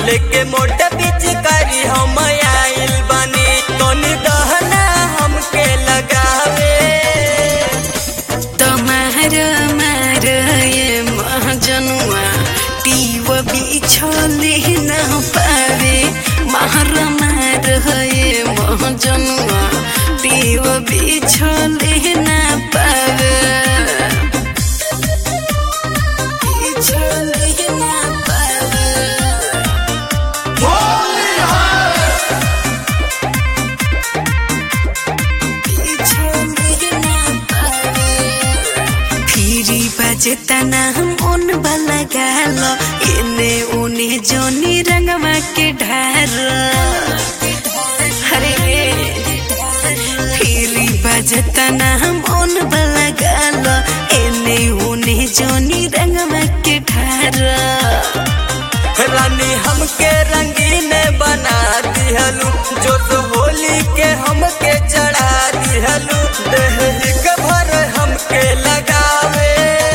लेके मोटा पिचकारी हम आइल बनी तनी दहना हमके लगावे तमार मार ये महाजनुआ टीव बिछले न पावे मार मार ये महाजनुआ टीव बिछले न पावे बिछले न पावे फिरी बजता ना मन वाला गाल एने उने जोनी रंगवा के ढार हरे फिरी बजता ना मन वाला गाल एने उने जोनी रंगवा के ढार रानी हमके रंगीन बना दिहलू जो तो होली के हमके चढ़ा दिहलू देह के भर हमके लगावे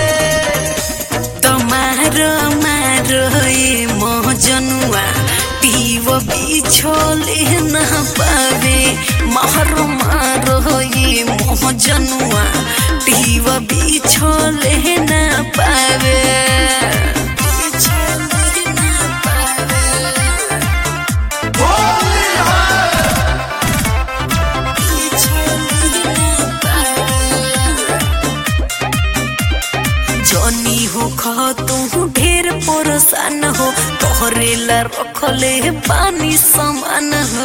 तमार मारो ये मोहजनुआ पीव बिछोले न पावे मारो मारो ये मोहजनुआ पीव बिछोले न पावे बिछोले न पावे जनी हो खा तू ढेर परेशान हो तोहरे ला रखले पानी समान हो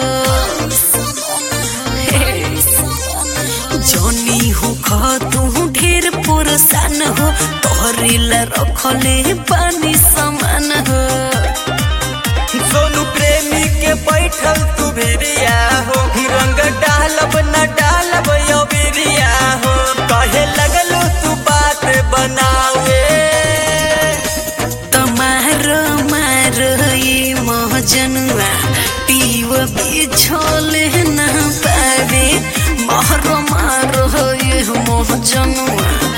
जनी हो खा तू ढेर परेशान हो तोहरे ला रखले पानी समान हो सोनू प्रेमी के बैठल तू भिरिया हो रंग डालब न डालब यो बिरिया हो कहे लगलू तू बात बनावे तमार मार ये महजनुआ पीव बिछोले न पावे महर मार ये महजनुआ